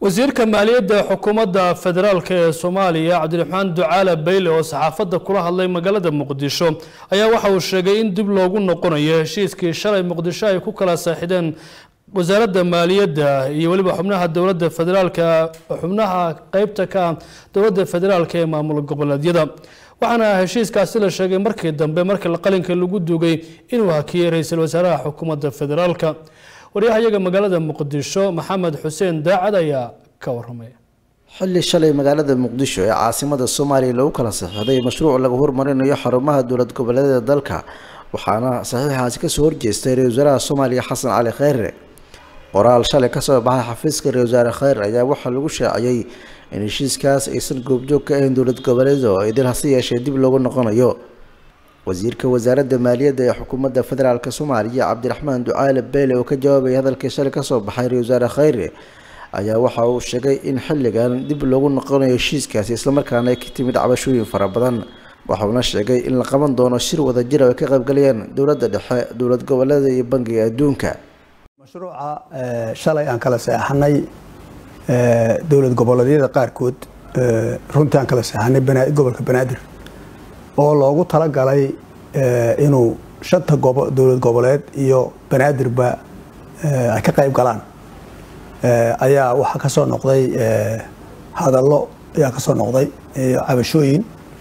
wasiirka maaliyadda xukuumadda federaalk ee soomaaliya cabdiraxmaan ducaale bayle oo saxaafadda kula hadlay magaalada muqdisho ayaa waxa uu sheegay in dib loogu noqonayo heshiiskii shalay muqdisho ay ku kala saaxideen wasaaradda maaliyadda iyo weliba xubnaha dowladda federaalka xubnaha qeybta ka ah dowladda federaalk ee maamul goboleedyada waxaana heshiiskaasi la sheegay markii dambe markii qalinka lagu duugay inuu hakiyey ra-iisul wasaaraha xukuumadda federaalka waryahayaga magaalada muqdisho maxamed xuseen daacad ayaa ka waramay xilli shalay magaalada muqdisho ee caasimada soomaaliya lagu kala saxiixday mashruuc lagu horumarinayo xarumaha dowlad goboleedyada dalka waxaana saxiixaasi kasoo horjeestay ra-isul wasaaraha soomaaliya xasan cali kheyre qoraal shalay kasoo baxay xafiiska ra-isul wasaare kheyre ayaa waxaa lagu shaaciyey in heshiiskaas aysan goobjoog ka ahayn dowlad goboleedo oo idil hase yeeshee dib loogu noqonayo wasiirka wasaaradda maaliyadda ee xukuumadda federaalk soomaaliya cabdiraxmaan ducaale beyle oo ka jawaabaya hadalkii shalay kasoo baxay ra-isul wasaare kheyre ayaa waxa uu sheegay in xilligan dib loogu noqonayo heshiiskaasi islamarkaana ay ka timid cabashooyin fara badan waxauna sheegay in la qaban doono shir wadajir oo ay ka qaybgalayaan dowladda dhexe dowlad goboleeda iyo bangiga adduunka mashruuca shalay aan kala seexanay dowlad goboleedyada qaarkood runtii aan kala seexanay gobolka banaadir oo loogu talagalay inuu shanta dowlad goboleed iyo banaadirba ay ka qayb galaan ayaa waxaa kasoo noqday hadallo ayaa kasoo noqday cabashooyin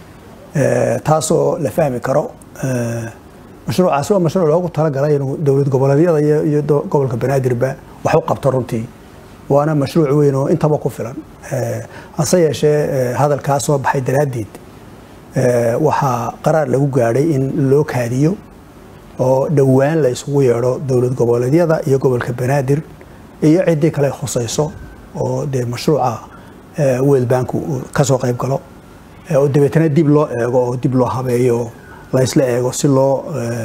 taasoo la fahmi karo mashruucaasi waa mashruuc loogu talagalay inuu dowlad goboleedyada iyo gobolka banaadirba wax u qabto runtii waana mashruuc weyn oo intaba ku filan hase yeeshee hadalkaa soo baxay daraaddeed waxaa qaraar lagu gaadhay in loo kaadiyo oo dhowaan la isugu yeedho dowlad goboleedyada iyo gobolka banaadir iyo ciddii kale khusayso oo dee mashruuca world bank uu kasoo qayb galo oo dabeetana dib loo eego oo dib loo habeeyo laysla eego si loo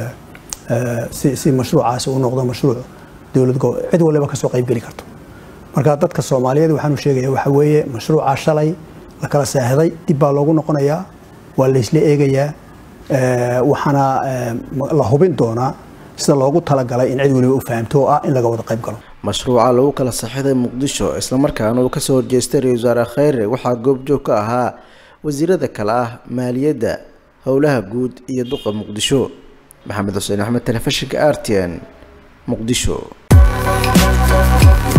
si si mashruucaasi u noqdo mashruuc dowlad cid waliba kasoo qayb geli karto marka dadka soomaaliyeed waxaanu sheegaya waxa weeye mashruuca shalay la kala saaxiday dib baa loogu noqonayaa waa laysla eegayaa waxaana la hubin doonaa sida loogu talagalay in cid waliba u fahamto oo ah in laga wada qayb galo mashruuca lagu kala saxiixday muqdisho islamarkaana uu kasoo horjeestay ra-isul wasaare kheyre waxaa goobjoog ka ahaa wasiirada kale ah maaliyadda howlaha guud iyo duqa muqdisho maxamed xuseen axmed telefishinka r t n muqdisho